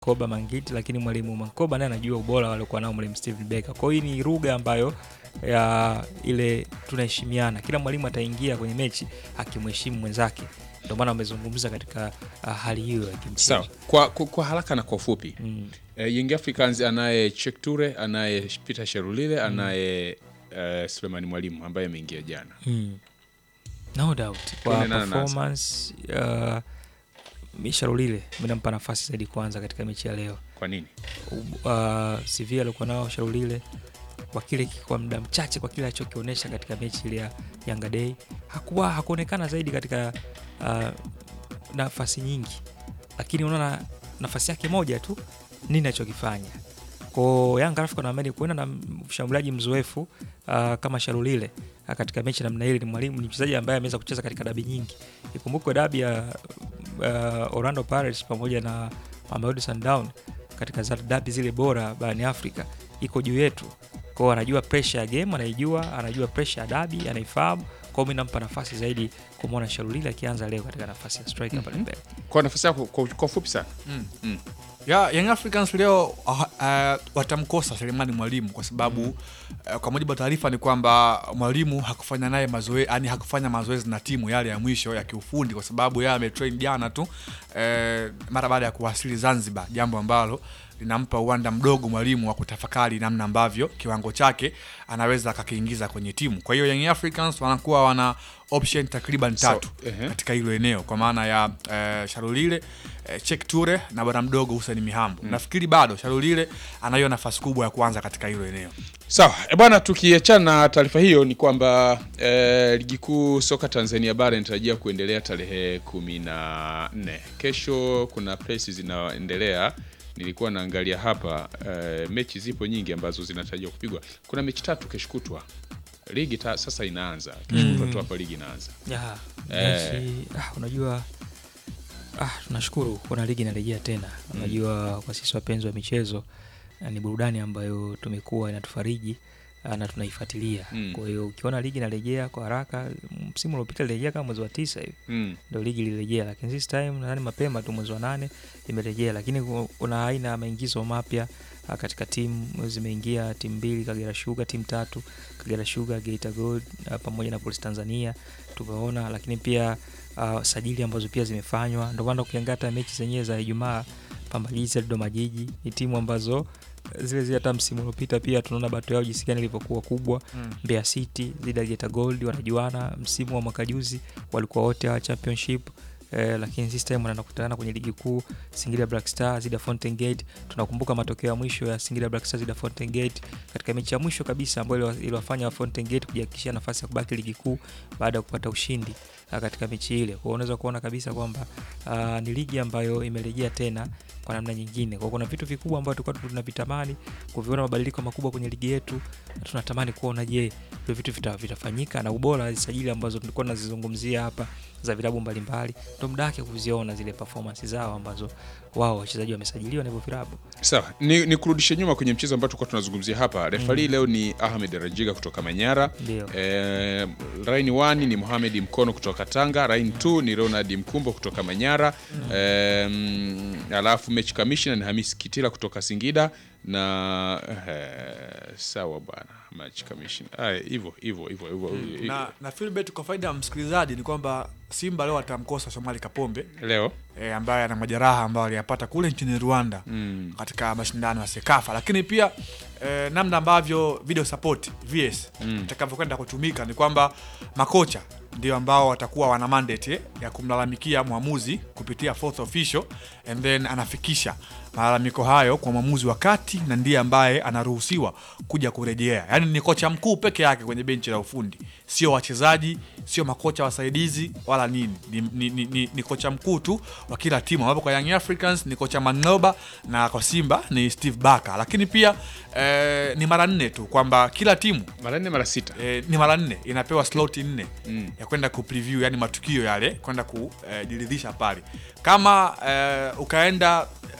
Koba Mangiti, lakini mwalimu Mankoba naye anajua ubora waliokuwa nao mwalimu Steven Becker. Kwa hiyo hii ni lugha ambayo ya ile tunaheshimiana, kila mwalimu ataingia kwenye mechi akimheshimu mwenzake, ndio maana wamezungumza katika uh, hali hiyo ya kimchezo. Sawa, kwa, kwa, kwa haraka na kwa ufupi Mm. eh, Young Africans anaye Cheick Toure, anaye Peter Sherulile, anaye eh, Sulemani Mwalimu ambaye ameingia jana. Mm. No doubt kwa Tuone nani anaanza. performance uh, Misharulile mi nampa nafasi zaidi kwanza katika mechi ya leo. Kwa nini? uh, CV alikuwa nao Sharulile kwa kile kwa muda mchache kwa kile alichokionyesha katika mechi ile ya Yanga Day hakuwa hakuonekana zaidi katika uh, nafasi nyingi, lakini unaona nafasi yake moja tu nini anachokifanya ko Yanga alafu naamini kuenda na mshambuliaji mzoefu uh, kama Sharulile uh, katika mechi namna ile. Ni mwalimu, ni mchezaji ambaye ameweza kucheza katika dabi nyingi. Ikumbukwe dabi ya uh, Orlando Pirates pamoja na Mamelodi Sundowns katika za dabi zile bora barani Afrika iko juu yetu. Kwao anajua pressure ya game, anaijua, anajua pressure ya dabi, anaifahamu. Kwao mimi nampa nafasi zaidi kumwona Sharulile akianza leo katika nafasi ya striker pale mbele. Kwa nafasi yako kwa, kwa ufupi sana. Mm. Mm. ya Young Africans leo uh, uh, watamkosa Selemani Mwalimu kwa sababu uh, kwa mujibu wa taarifa ni kwamba Mwalimu hakufanya naye mazoezi, yani hakufanya mazoezi na timu yale ya mwisho ya kiufundi kwa sababu yeye ametrain jana tu uh, mara baada ya kuwasili Zanzibar, jambo ambalo linampa uwanda mdogo mwalimu wa kutafakari namna ambavyo kiwango chake anaweza akakiingiza kwenye timu. Kwa hiyo Young Africans wanakuwa wana option takriban Sawa, tatu ehe. katika hilo eneo kwa maana ya eh, Sharulile eh, Cheick Toure na bwana mdogo Hussein Mihambo. Nafikiri bado Sharulile anayo nafasi kubwa ya kuanza katika hilo eneo. Sawa e bwana, tukiachana na taarifa hiyo ni kwamba eh, ligi kuu soka Tanzania bara inatarajia kuendelea tarehe kumi na nne. Kesho kuna presi zinaendelea, nilikuwa naangalia hapa eh, mechi zipo nyingi ambazo zinatarajiwa kupigwa. Kuna mechi tatu kesho kutwa, ligi ta, sasa inaanza kesho kutwa tu hapa ligi inaanza. Ya, Eh. mechi, ah, unajua ah, tunashukuru kuna ligi inarejea tena. Unajua kwa sisi wapenzi wa michezo ah, ni burudani ambayo tumekuwa inatufariji ah, na tunaifuatilia. Mm. Kwa hiyo ukiona ligi inarejea kwa haraka, msimu uliopita ilirejea kama mwezi wa tisa hivi Mm. ndio ligi ilirejea, lakini this time nadhani mapema tu mwezi wa nane imerejea, lakini ku- kuna aina ya maingizo mapya ah, katika timu zimeingia timu mbili, Kagera Sugar timu tatu, Kagera Sugar, Geita Gold ah, pamoja na Police Tanzania tumeona, lakini pia ah, sajili ambazo pia zimefanywa. Ndio maana ukiangalia hata mechi zenyewe za Ijumaa, Pamba Jiji, Dodoma Jiji ni timu ambazo eh, zile zile hata msimu uliopita pia tunaona bato yao jinsi gani ilivyokuwa kubwa. Mbeya City dhidi ya Geita Gold wanajuana. Msimu wa mwaka juzi walikuwa wote wa championship eh, lakini this time wanakutana kwenye ligi kuu. Singida Black Stars dhidi ya Fountain Gate. Tunakumbuka matokeo ya mwisho ya Singida Black Stars dhidi ya Fountain Gate katika mechi ya mwisho kabisa ambayo iliwa- iliwafanya Fountain Gate kujihakikishia nafasi ya kubaki ligi kuu baada ya kupata ushindi ah, katika mechi ile. Kwa hiyo unaweza kuona kabisa kwamba ah, ni ligi ambayo imerejea tena kwa namna nyingine. Kwa hiyo kuna vitu vikubwa ambavyo tulikuwa tunavitamani kuviona mabadiliko makubwa kwenye ligi yetu. Tunatamani kuona je, hivyo vitu vita, vitafanyika na ubora wa hizi sajili ambazo tulikuwa tunazizungumzia hapa za vilabu mbalimbali, ndo muda wake kuziona zile performance zao ambazo wao wachezaji wamesajiliwa na hivyo vilabu. Sawa, ni, ni kurudishe nyuma kwenye mchezo ambao tulikuwa tunazungumzia hapa. Refari leo ni Ahmed Rajiga kutoka Manyara. Ndio. Eh, line 1 ni Mohamed Mkono kutoka Tanga. Line 2 ni Ronald Mkumbo kutoka Manyara. Eh, mm, alafu match commissioner ni Hamis Kitila kutoka Singida na eh, sawa bwana, match commissioner ah, hivyo hivyo hivyo hivyo Na, na Philbert, kwa faida ya msikilizaji ni kwamba Simba leo atamkosa Shomari Kapombe leo e, ambaye ana majeraha ambayo aliyapata kule nchini Rwanda mm. katika mashindano ya Sekafa, lakini pia e, namna ambavyo video support VS Mm. itakavyokwenda kutumika ni kwamba makocha ndio ambao watakuwa wana mandate eh, ya kumlalamikia mwamuzi kupitia fourth official and then anafikisha malalamiko hayo kwa mwamuzi wa kati na ndiye ambaye anaruhusiwa kuja kurejea. Yaani ni kocha mkuu peke yake kwenye benchi la ufundi, sio wachezaji, sio makocha wasaidizi wala nini. Ni, ni, ni, ni, ni kocha mkuu tu wa kila timu, ambapo kwa Young Africans ni kocha Manoba na kwa Simba ni Steve Barker, lakini pia eh, ni mara nne tu kwamba kila timu mara nne mara sita eh, ni mara nne inapewa slot nne Mm. ya kwenda kupreview yani matukio yale kwenda kujiridhisha pale kama eh, ukaenda